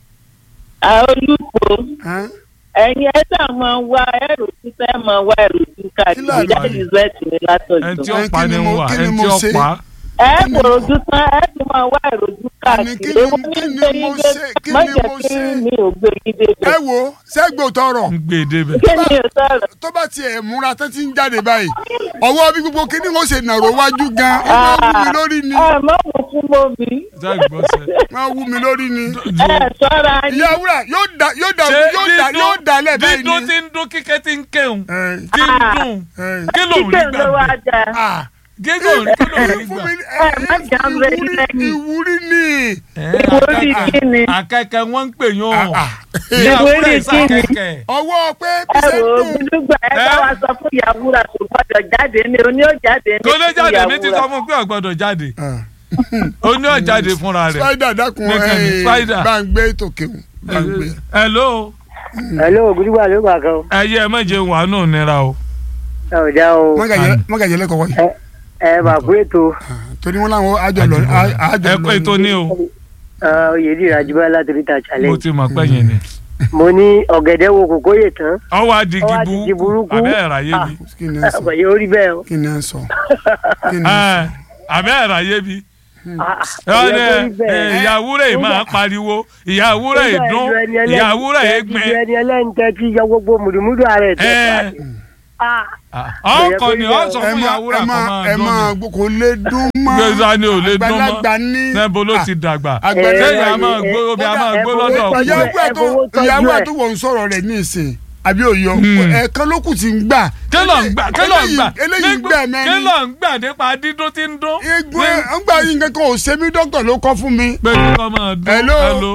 Àolúpo, Hàn? ẹ̀yin ẹ sà máa ń wá ẹrù títẹ́ máa wá ẹrù tí Kí káàkiri làlọ́ jáde yìí? zẹ́ẹ̀tì ní ẹni tí látọ̀jọ́. ó Ẹ, pa kí ni ni ń mo- wà kí ni ẹni mo tí ó ṣe? pa Ẹ kòròdú tán, ẹ tún máa wá ẹrù tí Àní kí káàkiri. ni- Èwo ní kí ni gbé mo yín dé? ṣe? Kí Má ni jẹ́ mo kí ṣe? mi ò gbé yín ẹ débẹ̀. wo sẹ́gbò tọrọ ń gbé e débẹ̀. Kí ni o sọ̀rọ̀? tó bá tiẹ̀ múra tó ti ń jáde báyìí ọwọ́ bí gbogbo kíní wọ́n ṣe nàró wájú gan ẹ máa wú mi lórí ni Ẹ má mú fún mọ́bí. ṣé ìgbọ́sẹ̀. máa wú mi lórí ni Ẹ sọ́ra yín. ìyá wúrà yóò dà yóò dà ṣé yóò dà yóò dà lẹ̀ báyìí ni. dídún tí ń dún kíkẹ́ tí ń kéwòn Ẹ, tí ń dùn ẹ, kí ló ń rí Kíkẹ́ ló wá gbà jà. ah, gígùn kí ló ń rí fún gbà. mi Ẹ má jà ń bẹ ìwúrí lẹ́yìn. ìwúrí ni. Ìwúrí kí ni? akẹ́kẹ́ wọ́n ń pè yún Ah, ọ̀ ah. ìyàwó Ìwúrí rẹ̀ kí ni? sàkẹ́kẹ́. ọwọ́ pé bí ẹ ṣe ń wò ó dùn gbúdúgbà ẹ bá Ẹ? wa sọ fún ìyàwúrà kò gbọdọ̀ jáde ní oní ò jáde ní kó lè jáde fún mi ti sọ fún un pé ò gbọ́dọ̀ jáde Ah. ó ní ò jáde fúnra rẹ̀. spider dákun Nìkan ni, ẹ Spider. bá ń gbé tòkè bá ń gbé. hello Hello, ògùdùgbà ló gbà kan. ẹyẹ ẹ má jẹ wà nù nira o. ẹ ò já o. mọ́gàjẹ́ lẹ́kọ̀ọ́ yìí ẹ bà kú ètò torí wọn làwọn àjọ lọ àjọ ẹ lọ pé tó ní o oyèdè ìrajúbá láti ríta mo challenge. ti mọ̀ pé yẹn ni. mo ní ọ̀gẹ̀dẹ̀ wo kòkó yè tán. ọwọ́ adigi Ọwọ́ adigi burúkú burúkú. abẹ́ ẹ̀rọ ayé bi. kí ni ẹ sọ ọ̀pọ̀ yóò rí bẹ́ẹ̀ o. kí ni ẹ sọ kí ni ẹ Ẹ, abẹ́ ẹ̀rọ ayé bi. Ah, ah, ó yẹ kó rí bẹ́ẹ̀. ìyàwó rẹ̀ máa pariwo ìyàwó rẹ̀ Nígbà dún ìjọ ẹni ẹlẹ́ni- ìyàwó rẹ̀ ìjọ gbin. ẹni ẹlẹ́ni tẹ́ ti yọ gbogbo mùdùmùdù ara ẹ̀ tẹ́ Ẹ. pàdé. Ah, ọkọ ni ọ sọ ẹ fún máa yàwúrà ẹ kọ máa máa ẹ dún máa mi gbọ́ kò lè dún mọ́ gbèsè ni ò lè dún mọ́ àgbàlagbà ní níbo ló ti dàgbà àgbàlagbà sẹ́yìn a máa gbó omi a máa gbó lọ́dọ̀ ọkọ ìyàwó ẹ̀ tó ẹ fowó tọ́jú ìyàwó ẹ̀ ẹ̀. tó wọ̀ ń sọ̀rọ̀ rẹ̀ ní ìsìn àbí òyọ Hmm. ẹ̀ẹ̀kan ló kù ti ń gbà kí ló ń gbà kí ló ń gbà Eléyìí- eléyìí Nígbà- gbà kí mẹ́rin ló ń gbà nípa dídún tí ń dún. egun ẹ̀ ń gbà yín kankan ò ṣe mí dókítà ló kọ́ fún mi pé kí wọ́n máa dún. Hello. hello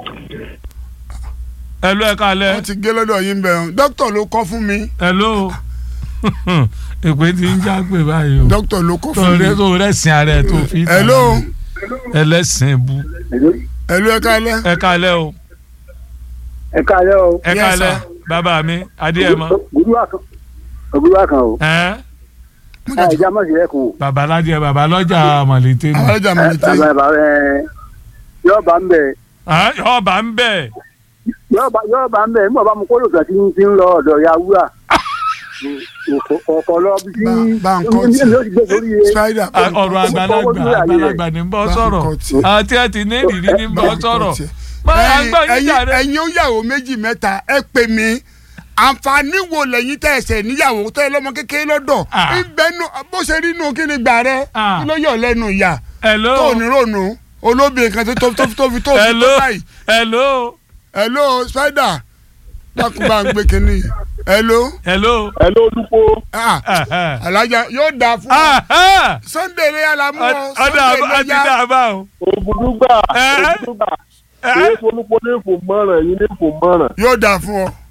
hello ẹ kálẹ̀ wọ́n ti gé lọ́dọ̀ yín bẹ̀ ọ́n dókítà ló kọ́ fún mi hello èpè tí ń já pè báyìí o dókítà ló kọ́ fún mi torí tó rẹ̀sìn ara ẹ̀ tó fi tàn hello án. ẹlẹ́sìn bu hello ẹ kálẹ́ ẹ kálẹ̀ o ẹ káàárọ̀ o ẹ Yes, kálẹ̀ sir. bàbá mi adéyẹmọ ògùdúwà kan ògùdúwà kan o ẹ àìjà mọ̀ sí ẹkùn o. bàbá ládìẹ bàbá lọ́jà mọ̀lẹ́tẹ́ àwọn ni ọlọ́jà mi ti bàbá bàbá ẹ yóò bá ń bẹ Ah, ọba ń bẹ̀ yóò bá yóò bá ń bẹ nígbà bá mu kó lòsàn tí ń ti ń lọ ọ̀dọ̀ ya wúrà ọkọ lọ bí tí Bá- bá ń kọ́ tí. ní ó ti gbé sórí ẹ. spider Ah, ọ̀rọ̀ àgbàlagbà àgbàlagbà ní bọ́ Bá ń sọ̀rọ̀ kọ́ tí. àti ẹ̀ ti ní ìrírí ní bọ́ sọ̀rọ̀ máa ẹ̀yin gbọ́ yín ẹ̀yin jàre. ẹ̀yin ó yàwó méjì mẹ́ta ẹ pè mí àǹfààní wo lẹ́yìn tẹ́ ẹsẹ̀ níyàwó tẹ́ ẹ lọ́mọ kékeré lọ́dọ̀ Ah. ìbẹ́nu bó ṣe rí inú kí ni gbà rẹ Ah. kí ló yọ̀ lẹ́nu ìyá hello tó ní rònú olóbìnrin kan tó tó tó tó fi tó fi tó hello báyìí hello hello spider dákun bá ń gbé kínní hello hello. ẹ ló dúpọ̀ ah Ah, ah. alájà yóò dáa fún ọ Ah, ah. sunday lè yàrá mú ọ ọ̀dà sunday àti lè yá dàbà o. ògùdúgbà Ẹ? ògùdúgbà Ẹ? èyí folúpo ní fò mọ́ràn yìí ní fò mọ́ràn yóò dáa fún ọ.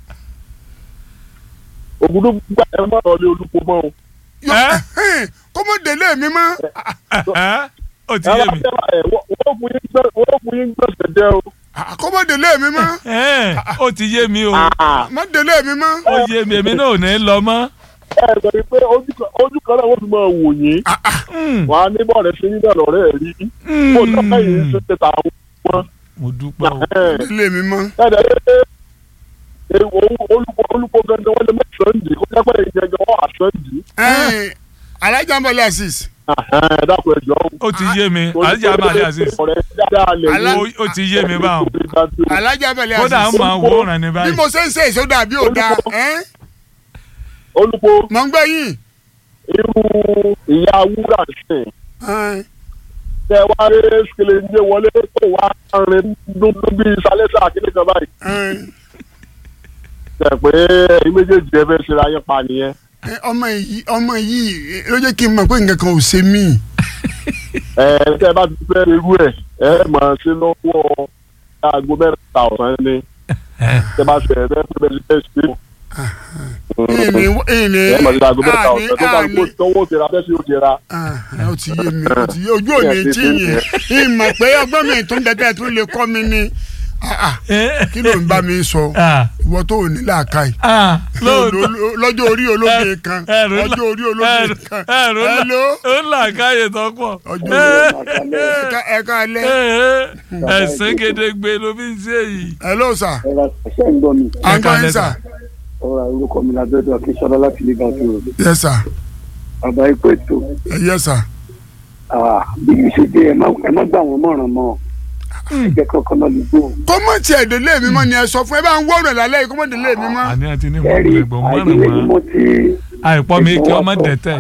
ògùdúgbà ẹ má lọ lé olúpo mọ́ o. Yóò- kó mọ̀ délé mi mọ́ Ah, ó ti ẹ yé bá mi. tẹ́ ẹ wọ́n fún yín gbẹ́- wọ́n fún yín gbẹ̀sẹ̀ jẹ́ o. Ah, kó mọ̀ délé mi mọ́ Eh, ó ti yé mi o mọ̀ délé mi mọ́. ó yé mi èmi náà ò ní lọ mọ́. ẹ sọ pé ojú kan- ojú kan náà wọ́n fi máa wò yín Mm, wọ́n á ní bọ́ọ̀lù ṣe yín náà lọ́rẹ́ rí kó tọ́ka yìí ṣe ṣe ta wọn. mo dúpẹ́ o. délé mi mọ́. ẹ̀ẹ́dẹ̀ ẹ̀ olùkọ́ olùkọ́ gangan wọ́n lè mọ̀ sọ́ndì kó jẹ́ pé ìjẹ́jọ́ wọ́n àṣọ́ndì. Ẹ̀yin, alájà ń bọ̀ lẹ́sìs. ẹ dákun ẹjọ́ o. ó ti yé mi alájà amadi aziz ọ̀rẹ́ dáadáa lè Alá- ó ó ti yé mi báwọn alájà ń bọ̀ kódà ń lẹ́sìs. máa wòran ní bí báyìí. mo ṣe ń ṣe èso dàbí òda ẹ́n, olùkọ́ mọ̀ ń gbọ́ yìí. irú ìyá wúrà sìn Ẹ̀n, tẹ wá rí sikele ń gbé wọlé tó wá rin dúdú bíi sálẹ́sà kíní kan báyìí ẹ̀n. tẹ pé ẹ̀yin méjèèjì ẹ fẹ́ ṣera yín pa nìyẹn. Ẹ, ọmọ yìí ọmọ yìí ló jẹ́ kí n mọ̀ pé nǹkan kan ò ṣe mí. ẹ tẹ bá ti fẹ́ irú ẹ̀ ẹ máa ṣe lọ́wọ́ aago mẹ́ta ọ̀sán ni tẹ bá ṣe ẹ fẹ́ fẹ́ bẹ́ẹ̀ ṣe ṣe ìní ìní ẹ máa ṣe aago mẹ́ta àní ọ̀sán tó bá kó àní. tọwọ́ tẹ̀ra bẹ́ẹ̀ sì ó tẹ̀ra. Ah, ó ti yé mi ó ti yé ojú òní tí yẹn ìmọ̀ pé ọgbọ́n mi tó ń dẹ́tẹ́ tó lè kọ́ mi ní Ah, ah, kí ló ń bá mi sọ Ah, ìwọ tó ò ní làákàyè. ah, lóòótọ́. lọ́jọ́ orí olóbe kan ẹrù ńlá- lọ́jọ́ orí olóbe ẹrù- kan ẹrù ńlá- hello ó ń là káyè tó pọ̀. ọjọ́ ẹ̀ka ẹ̀ka alẹ́ ẹ̀sìn gedegbe ló fi ń ṣe yìí. hello sir ẹ̀rọ ṣẹ́ ń gbọ́ mi angoyin sir ọ̀rọ̀ orúkọ mi lábẹ́dọ̀ akínsọ́lá láti lè gàdú rẹ̀ yes sir bàbá ikú ètò Eh, yes sir bí mi ṣe dé ẹ má gbà wọ́n mọ̀ràn mọ́ ẹgbẹ́ kankan náà lè gbó. kó mọ̀ tiẹ̀ délé mi mọ́ ni ẹ sọ fún ẹ bá ń wọ́ọ̀rọ̀ lálẹ́ yìí kó mọ̀ délé mi mọ́ àní àti ní ẹ̀rí mọ̀ọ́rùn ẹ̀gbọ́n mọ́rùn àìdílé ni mo mọ́ ti. àìpọ́ mi kí ọmọ dẹ̀tẹ̀.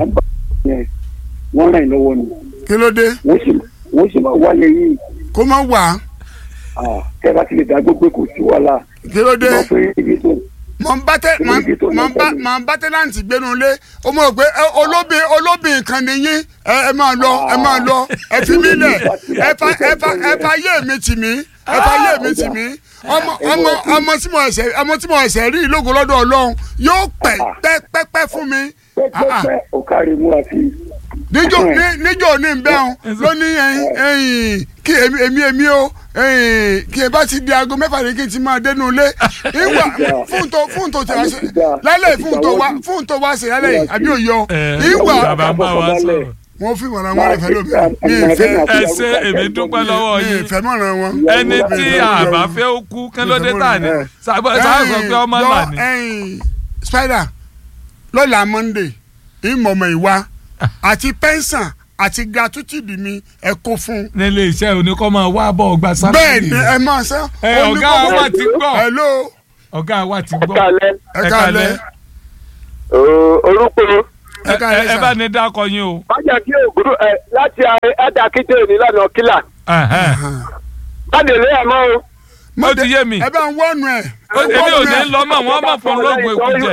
wọ́n ràn yín lọ́wọ́ ni kí ló dé wọ́n sì wọ́n sì máa wálé yìí kó mọ̀ wá tẹ́ bá ti lè dá gbogbo kò sí wàhálà kí ló dé wọ́n fún ibi tó. mọ̀ ń bá tẹ́ mọ̀ ń mọ̀ ń bá mọ̀ ń bá tẹ́láǹtì gbénu lé ó mọ̀ pé ẹ, olóbìn olóbìn kan nìyí ẹ ẹ máa lọ ẹ máa lọ ẹ fi mí lẹ̀ ẹ fa ẹ fa ẹ fa yé mi tì mí ẹ fa yé mi tì mí ọmọ ọmọ ọmọ tí mo ẹsẹ̀ ọmọ tí mo ẹsẹ̀ rí ìlógo lọ́dọ̀ Ọlọ́run yóò pẹ́ pẹ́ pẹ́ pẹ́ fún mi pẹ́pẹ́pẹ́ ó kárí mú àti. níjọ́ ní- níjọ́ ní bẹ́ẹ̀ ló ní ẹyin ẹyin kí èmi èmi èmi o ẹyin kí ẹ bá ti di aago mẹ́fà ní kí n ti máa dénú ilé ìwà fún tó fún tó ti wá ṣe lálẹ́ fún tó wá fún tó wá ṣe lálẹ́ yìí àbí òyọ ìwà bàbá ń bá wa sọ̀rọ̀. wọn fi wọn àwọn ẹfẹ lómi mi ìfẹ́ ẹ ṣe èmi dúpẹ́ lọ́wọ́ mi yín ìfẹ́ mọ̀ràn wọn. ẹni tí àbá fẹ́ ó kú kí ló dé tà ní sábà sábà sọ pé ọmọ là ní. ẹyin spider lọ́la monday ìmọ̀mọ̀ ìwà àti pẹ́ńsàn àti gratuity mi ẹ kó fún nílé iṣẹ́ oníkọ́ máa wá bọ̀ ọgbà bẹ́ẹ̀ sálárì. ni ẹ máa sán. Ẹ, ọ̀gá wa ti gbọ́. hello ọ̀gá wa ti gbọ́. kálẹ̀ ẹ káalẹ́ orúkọ ẹ ká ẹ ẹ ẹ bá sà ní dákọ yín o. májà kí ògùdù ẹ láti ẹ̀dà kíjọ nílànà kílà Ẹ̀hẹ́n. báde lé ẹ̀ mọ́ o. ó ti yé mi ẹ bá ń wọ́nu ẹ̀ Ó- èmi ò ní lọ mọ̀ wọ́n mọ̀ fún lóògùn èkú jẹ.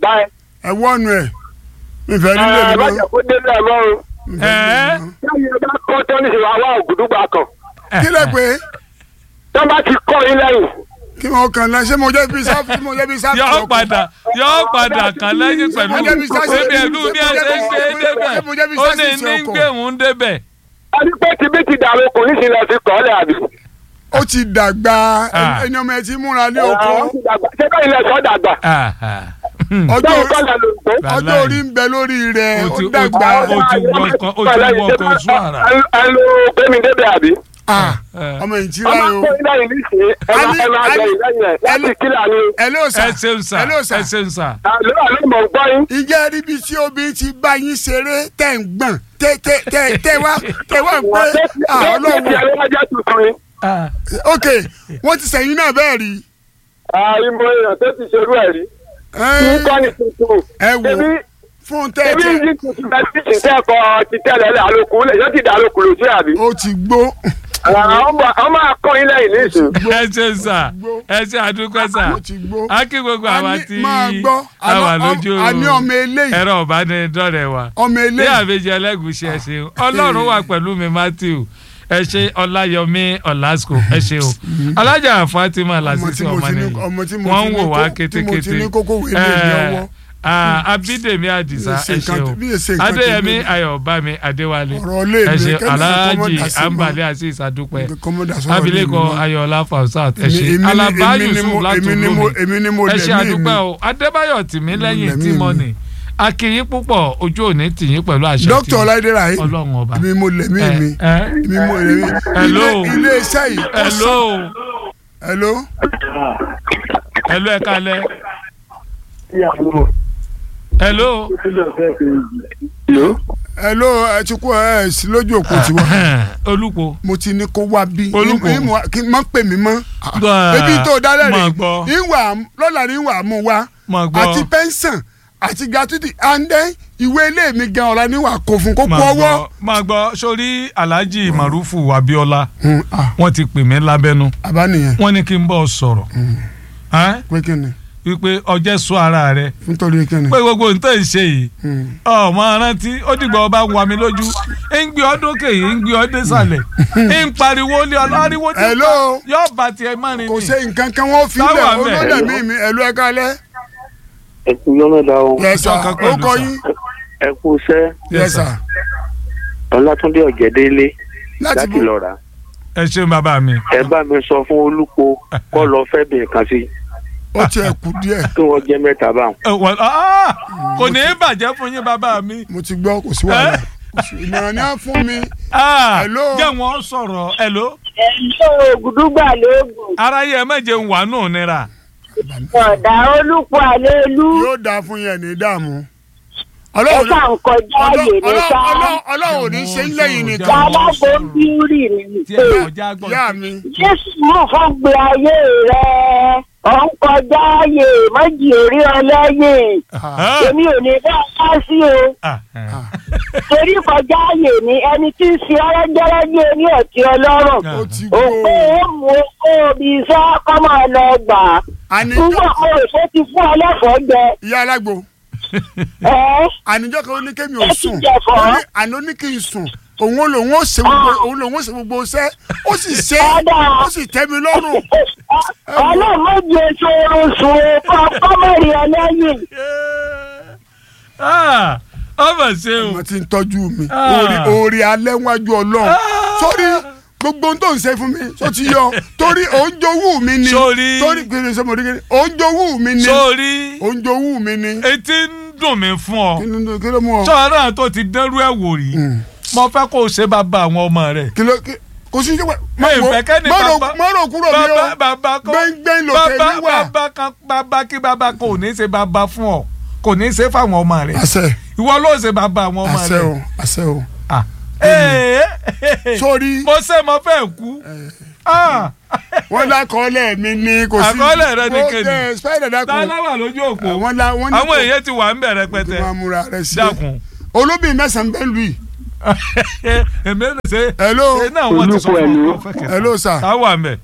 ẹ wọ́nu ẹ̀ ìfẹ́ nílé mi májà lọ. kó délé ẹ̀ mọ́ o. Ẹ̀ẹ́. lẹ́yìn ọba kọ́ tó ní ìwà wá ògùdùgbà kan kí lè pé tó bá ti kọ́ yín lẹ́yìn. kí wọ́n kàn lẹ́ ṣé mo jẹ́ bí sáfì mo jẹ́ bí sáfì yọ ọkọ̀? padà yọ padà kàn lẹ́yìn pẹ̀lú Mo jẹ́ bí sáṣẹ- bébí ẹ̀lú bí ẹ ṣe ń ṣe é débẹ̀ Mo jẹ́ bí ó ní sáṣẹ ní ọkọ̀. gbé òun débẹ̀. a ní pé tibí ti dàrú kò ní sílẹ̀ fi kọ́ lẹ̀ àbí. ó ti dàgbà Ah. ẹni ọmọ ẹ ti múra lé oko ṣé kọ́ ilẹ̀ sọ́ dàgbà. ọjọ́ báwo orí- kọ́ lẹ̀ ló ń gbó. ọjọ́ Wàláhì. orí ń bẹ lórí rẹ̀ Ó ó ti- ó dàgbà ti- ó ti wọkọ̀- ó ti wọkọ̀ oṣù àrà. ẹ ló gbé mi débẹ̀ àbí. Ah, Eh. ọmọ yìí ti ọmọ ráyò kọ́ yín lẹ́yìn nísìnyí ẹ máa ẹ máa jẹ ìlẹ́yìn ẹ̀ láti kílà ni. ẹ ló sà ẹ ṣeun sà ẹ ló sà ẹ ṣeun sà. àlọ́ àlọ́ mọ̀ ń gbọ́ yín. ìjẹ́ ríbi tí obìnrin ti bá yín ṣeré tẹ̀ ń gbọ̀n tẹ̀ tẹ̀ tẹ̀ tẹ̀ wá tẹ̀ wá pé ah, ti ọlọ́run ẹlẹ́wájá tuntun ni. ok wọ́n ti sẹ̀yìn náà bẹ́ẹ̀ rí àìmọ̀ èèyàn tó ti ṣerú ẹ̀ rí. Ẹ́n, kí kọ́ ni tuntun. ẹ wò Ebi fún ebi tẹ́tẹ́ yìí tuntun bẹ́ẹ̀ tí kì í sẹ́kọ̀ọ́ ti tẹ́lẹ̀ lẹ́ àlòkù lẹ̀ yóò ti dà àlòkù lòdì àbí. ó ti gbó àwọn máa kọ́ yín lẹ́yìn nísìnyí. ẹ ṣeun sà ẹ ṣe àdúgbò sà ó ti gbó á kí gbogbo àwa Àní- tí máa gbọ́ a wà àní- lójú àní ọmọ eléyìí ẹ̀rọ ìbánidọ́rẹ̀ wa. ọmọ ní eléyìí àbẹjẹ ẹlẹgùsì ẹ ṣeun Ọlọ́run wà pẹ̀lú mi Matthew ẹ ṣe Ọláyọmí Ọlásùkò ẹ ṣeun alájà Fatima Lásìsì mo ọmọ ti ní- nìyí ọmọ tí mo wọ́n ti ń ní wò kó- wá tí mo ti kétékété ní kókó wèé lé ní ọwọ́. Ah, Abídèmí Àdìsá Bí èsè ẹ nǹkan- ṣeun bí èsè nǹkan tó Adéyẹmí lé. Ayọ̀bámi Adéwálé Ọ̀rọ̀ ilé ẹ mi, ṣe kẹ́mi kọ́kọ́ mọ́ Aláàjì dá sí mọ́. Ambali Azeez Adúpẹ́ kọ́mọ́dà sọ̀rọ̀ abilékọ lé mi mọ́. Ayọ̀ọlá Fausat ẹ Èmi- ṣe èmi ni- Alaba èmi ni Yusuf mo- láti èmi ni mo- olómi èmi ni mo ẹ ṣe lẹ̀mí àdúpẹ́ mi. o Adébáyọ̀ Tìmílẹ́yìn lẹ̀mí Tímọ́nì mi. akínyín púpọ̀ ojú òní tìyín pẹ̀lú àṣẹ dókítà tìyín. ọláìdẹ́rà yìí Ọlọ́run ọba èmi mo lẹ̀mí ẹ mi ẹ èmi mo lẹ̀mí Hello. ilé ilé iṣẹ́ yìí ó hello hello hello ẹ kalẹ̀ hello hello ẹ ti kú ẹ sí lójú òkú tiwa olùkọ́ mo ti ní kó wá bí Olúkò. Ní- ní- kí n má pè mí mọ́ Gbà. ebi tó dálẹ̀ Máa rè gbọ́. ìwà lọ́la ní ìwà mú wa Máa gbọ́. àti pẹ́ńsàn àti gratuity and then ìwé ilé mi gan ọ̀la níwà kó fún kó kó máa ọwọ́. gbọ́ máa gbọ́ sórí Alhaji Marufu Abiola Hmm, ah, wọ́n ti pè mí lábẹ́nu àbá nìyẹn wọ́n ní kí n bọ́ sọ̀rọ̀ Ẹ́n? pé kí ni wípé ọjẹ́ sọ ara rẹ nítorí kí ni. pé gbogbo nǹkan ń ṣe yìí Hmm. ọmọ rántí ó dìgbà ọba ń wa mi lójú ń gbé ọdún kèyí ń gbé ọdún sàlẹ̀ ń pariwo lé ọlọ́riwo tí Hello. yóò bá tiẹ̀ mọ́rin kò ni ṣe nǹkan kan wọ́n fi Táwa lẹ̀ mẹ́. olódẹ̀ mi mi ẹ̀lú ẹ̀ka lẹ́. ẹ kú yọmọdà o yẹsà Ọjọ́ kan pẹ̀lú ó kọ sà. yín ẹ kú iṣẹ́ yẹsà ọlátúndé ọ̀jẹ̀délé láti láti bò lọ́ra ẹ ṣeun bàbá mi ẹ bá mi sọ fún olúpo kó lọ fẹ́ bìnrin kan sí ó tiẹ̀ kú díẹ̀ kí wọ́n jẹ́ mẹ́ta báwọn. Ẹ wọ- ah! kò ní í bàjẹ́ fún yín bàbá mi mo ti gbọ́ kò sí wàhálà Kò sí- ìmọ̀ràn ni wọ́n fún mi Ah! Hello. jẹ́ wọ́n sọ̀rọ̀ hello ẹ̀lọ́ ògùdúgbà lóògùn aráyé ẹ méje ń wà nù nira ọ̀dà olùpọ̀ àlélú yóò dáa fún yẹn ní dààmú. ẹ ọlọ́run kà ń kọjá ààyè ní ọlọ́run- ká ọlọ́run- ọlọ́run ò ní ṣe ń lẹ́yìn nìkan. alágbó ń bírì ní tí pé ẹ kọjá gbọ́n ìyá mi jésù mú fún gbé ayé rẹ ọ̀ ń kọjá ààyè méjì orí ọlẹ́yìn Ah! èmi ò ní bá a ká sí o Ah, ah. torí kọjá ààyè ni ẹni tí ń fi ọlọ́jọ́rọ́jọ́ ní ọ̀tí ọlọ́rọ̀ ó ti gbó òpó ó mú kó o bí iṣẹ́ kọ́ máa lọ gbà á àníjọ́ nígbà mo rò pé ti fún ọlẹ́fọ̀ọ́ jẹ ìyá alágbo ẹ́ àníjọ́ kan ó ní kémi ò Ó ti sùn jẹ̀fọ́. ó ní àná ó ní kí n sùn òun lòun ó ṣe gbogbo òun lòun ó ṣe gbogbo iṣẹ́ ó sì ṣe Ọ̀dà. ó sì tẹ́ mi lọ́rùn ọlọ́mọdé sọ̀rọ̀ sùn kọ́ kọ́mọ̀rì ọlẹ́yìn Ah! ọmọ ṣe o ọmọ tí ń tọ́jú mi Ah. orí orí alẹ́ wájú ọlọ́run sórí gbogbo ohun tó ń ṣe fún mi tó ti yọ torí òun jowú mi ni Sórí. torí kiri sọmọ orí kiri òun jowú mi ni sórí òun jowú mi ni etí ń dùn mí fún ọ kí ló kí ló mú ọ sọ̀rọ̀ tó ti dẹ́rú ẹ̀ wò rí Mm. mo fẹ́ kó o ṣe bàbá àwọn ọmọ rẹ̀ kí ló kí kò sí ìjọba mi ò fẹ́ kẹ́ni bàbá mọ́rọ̀ kúrò mi bàbá o bàbá kó gbẹ́ngbẹ́ng lòkè bàbá mi wà bàbá kan bàbá kí bàbá kò ní ṣe bàbá fún ọ kò ní ṣe fáwọn ọmọ rẹ̀ àṣẹ ìwọ ló ṣe bàbá àwọn ọmọ àṣẹ o rẹ̀ àṣẹ o Ah. Ee, sórí mo ṣe mo fẹ́ kú Ah. wọ́n lákọọ́lẹ̀ mi ní kò sí. Àkọọ́lẹ̀ rẹ ni Mo- kéde. ẹ, spider dákun. tá a láwà lójú òpó Àwọn la- wọ́n ní àwọn kò- èèyàn ti wà ń bẹ̀rẹ̀ pẹ́tẹ́ kò máa múra rẹ̀ sí. dákun. olóbìn mẹ́sàn-án bẹ́ẹ̀ lù yìí. èmi ò lè ṣe. Hello. ṣe náà wọ́n ti sọ Olúkọ fún ẹ̀lú. ọkọ̀ fẹ́kẹ̀. Hello, sir. tá a wà ń bẹ̀.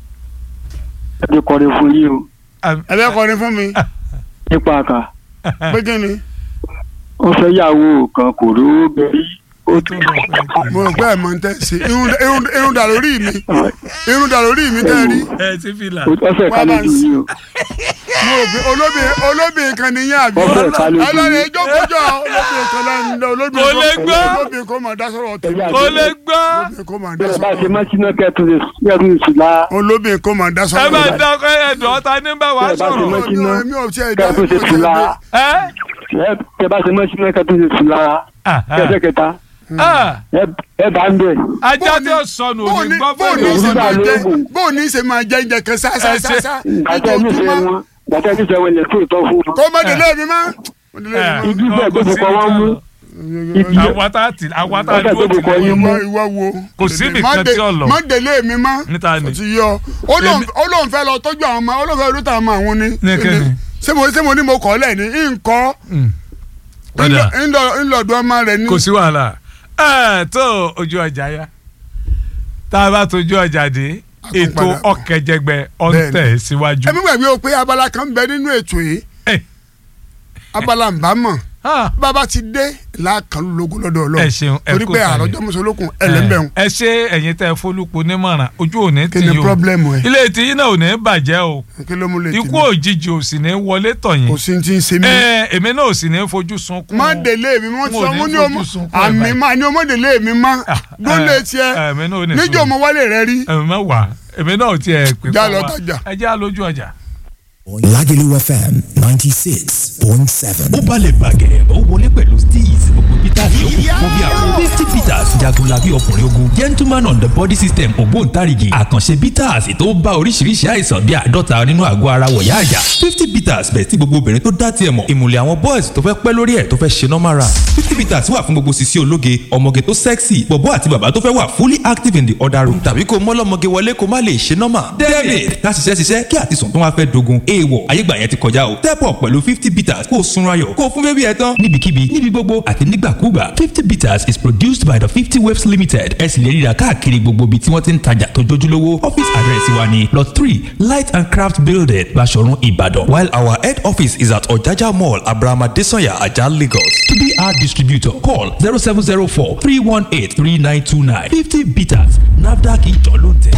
ẹ ti kọrin fún yín o ẹ bẹ́ẹ̀ kọrin fún mi. nípa àkà pé kí ni. wọ́n fẹ́ yàwó kan kò rówó bẹ̀rí ó tún mo rò pé ẹ̀ mọ̀ ń tẹ́ ṣe irun- irun irun dà lórí mi irun dà lórí mi tẹ́ ẹ rí. ẹ ti fi là. ó fẹ́ ká lójú yín o mo rò pé olóbìn olóbìn kan nìyẹn àbí. Ó fẹ́ ká lójú ọlọ́run yín. ẹjọ́ kọjọ́ olóbìn kan lẹ́nu olóbìn Kò lè gbọ́. olóbìn kan máa dá sọ̀rọ̀ tèmi. kò lè gbọ́. olóbìn kan máa dá bẹ́ẹ̀ bá ṣe sọ̀rọ̀ mọ́ sínú kẹ́tù kẹ́tù ìṣúná olóbìn kan máa dá ẹ sọ̀rọ̀ bá tèmi. dá ọkọ ẹ̀dùn ọ̀tá ní bá wa Bẹ́ẹ̀ bá ṣe sọ̀rọ̀. mọ́ sínú mi ò tiẹ̀ dá kẹ́tù ìṣúná ẹ ẹ bá ṣe mọ́ sínú kẹ́tù ìṣúná kẹ́tẹ́ kẹta Ah, ẹ bá ń bẹ̀. ajá tí ó sọnù ò ní gbọ́ bóòní fẹ́rẹ̀. ṣe máa jẹ Olúwa ló wò. bóòní ṣe máa jẹ oúnjẹ kan Ẹ ṣe- ṣáṣáṣáṣá gbàtẹ́ nífẹ̀ẹ́ wọn gbàtẹ́ nífẹ̀ẹ́ wọn lè tó ìtọ́ fún wọn. kó má délé mi má. Má délé mi má. Ibi bẹ́ẹ̀ gbọ́dọ̀ kọ́ wọ́n mú. Ibi àwọn tá a ti àwọn tá a Ọ̀sẹ̀ dúró tó tì kọ yín lẹ́yìn. mú. ìwọ ìwọ wo. Kò sí Má nìkan dé- tí ó lọ. má délé mi má. Níta ni. ó ti yọ ó lóun- Èmi- ó lóun fẹ́ lọ tọ́jú àwọn ọmọ ó lóun fẹ́ lọ tọ́jú àwọn àwọn ni. Ní kíni? ṣé mo ṣé mo ní mo kọ́ lẹ̀ ní nǹkan Ọ̀dà. ńlọdún ọmọ rẹ̀ ní. kò sí wàhálà ẹ tó ojú ọjà yá tá a bá tójú ọjà dé ètò padà bọ̀. ọ̀kẹ́jẹgbẹ́ ọ̀ntẹ̀ síwájú. ẹ̀mí gbàgbé o pé abala kan bẹ nínú ètò yìí Ẹ. abala nbámọ̀ Ah, bàbá ti dé làákàn lógo lọ́dọ̀ ọlọ́run Ẹ ṣeun, ẹ torí kú pé kalẹ̀. àròjọ mùsùlùkùn ẹlẹ́mbẹ̀rún ẹ ṣe ẹ̀yin tẹ́ fólúpo nímọ̀ràn ojú òní kí tì ni yín o pọ́blẹ́mù ẹ̀ ilé tí yín náà ò ní bàjẹ́ o kí ló mú lè tì ikú mí òjijì ò sì ní wọlé tọ̀ yín kò sí ti ń ṣe mí. ẹ èmi náà ò sì ní fojú sunkún má o. délé mi mo N ò sọ ní mo ní fojú ọmọ sunkún ẹ̀ àmì báyìí. má ní ọmọ délé mi má dólé tiẹ̀ èmi náà ò ní níjọ́ mo wálé rẹ rí èmi náà wà èmi náà ò tiẹ̀ pè Já fún lọ wa tajà. ẹ jẹ́ àlójú ọjà. Lagelu FM 96.7. ó balẹ̀ bàgẹ́ ó wọlé pẹ̀lú steez gbogbo peter yòókù fún bí àwọn fifty peters jagunlabi ọkùnrin ogun gentleman on the body system ògbóǹtarìgì àkànṣe peters tó bá oríṣiríṣi àìsàn bí àádọ́ta nínú àgọ́ ara wọ̀yá àyà fifty peters bẹ̀ tí gbogbo obìnrin tó dá tiẹ̀ mọ̀ ìmùlẹ̀ àwọn boys tó fẹ́ pẹ́ lórí ẹ̀ tó fẹ́ ṣe normal run fifty peters wà fún gbogbo sisi ológe ọmọge tó sexy bọ̀bọ́ àti bàbá tó fẹ́ wà fully active in the other room tàbí kó mọ́lọ́mọge wọlé kó má lè ṣe normal david láti ṣiṣẹ́ ṣiṣẹ́ kí àtisùn tó wá fẹ́ dogun èèwọ̀ ayégbà yẹn ti kọjá o step up pẹ̀lú fifty bitters kó o sunra yọ̀ kó o fún bébí ẹ tán níbikíbi níbi gbogbo àti nígbàkúgbà fifty bitters is produced by the fifty waves limited ẹ sì lè ríra káàkiri gbogbo ibi tí wọ́n ti ń tajà tó jójúlówó office address wa ni lot three light and craft building Baṣọ̀run Ìbàdàn while our head office is at Ọ̀jájá mall Abraham Adesanya Ajah Lagos to be our distributor call zero seven zero four three one eight three nine two nine fifty bitters NAFDAC ìjọ ló ń tẹ̀.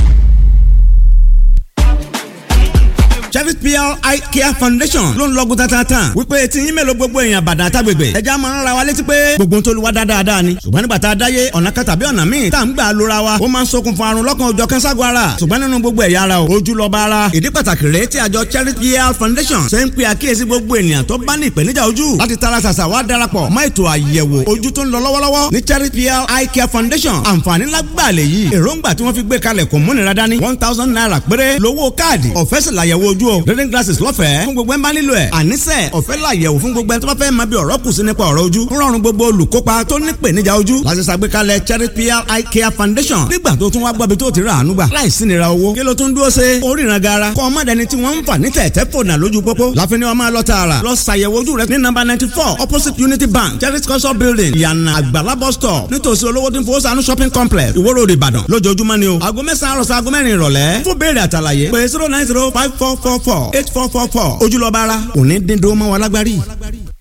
Chevy PR Eye Care Foundation ló ń lọ́gùn tatatan wípé tí yín mélòó gbogbo èèyàn bàdàn àtàgbègbè ẹja máa ń ra wa létí pé gbogbo tó lu wa dáadáa ni ṣùgbọ́n nígbà tá a dáyé ọ̀nà kan tàbí ọ̀nà míì tá à ń gbà lóra wa ó máa ń ṣokùnfà àrùn lọ́kàn òjọ̀ kẹ́ńságun ara ṣùgbọ́n nínú gbogbo ẹ̀yà ara o ojú lọ́ba ara ìdí pàtàkì rèé tí àjọ Chevy PR Foundation ṣe ń pe àkíyèsí gbogbo ènìyàn tó bá ní ìpèníjà ojú láti tara ṣàṣà wá darapọ̀ mọ́ ètò àyẹ̀wò ojú tó ń lọ lọ́wọ́lọ́wọ́ ní Chevy PR Eye Care Foundation àǹfààní lágbàá lè yí èròǹgbà tí wọ́n fi gbé kalẹ̀ kò múnira dání one thousand naira péré lówó káàdì ọ̀fẹ́ sì làyẹ̀wò ojú o reading glasses lọ́fẹ̀ẹ́ fún gbogbo ẹ̀ ń bá nílò ẹ̀ àníṣe ọ̀fẹ́ làyẹ̀wò fún gbogbo ẹ̀ tó bá fẹ́ máa bí ọ̀rọ̀ kù sí nípa ọ̀rọ̀ ojú ń rọrùn gbogbo olùkópa tó ní ìpèníjà ojú láti ṣàgbékalẹ̀ Cherry PR Eye Care Foundation nígbà tó tún wá gbọ́bi tó ti rà àánú gbà láìsí nira owó kí ló tún dúró ṣe oríran gara kọ́ ọmọdéni tí wọ́n ń fà ní tẹ̀tẹ̀ fònà lójú pópó láfi ni wọ́n máa lọ tààrà lọ ṣàyẹ̀wò ojú rẹ ní nọ́mbà ninety four opposite Unity Bank Cherry culture building ìyànà àgbàlá bus stop nítòsí olówó tí ń fowó sànú shopping complex Ìwó Road Ìbàdàn lójoojúmọ́ ni o aago mẹ́sàn-án àròsọ aago mẹ́rin ìrọ̀lẹ́ fún béèrè àtàlàyé pé zero nine zero five four four four eight four four four ojúlọ́ba ara òní dín dúró mọ́ wa lágbárí.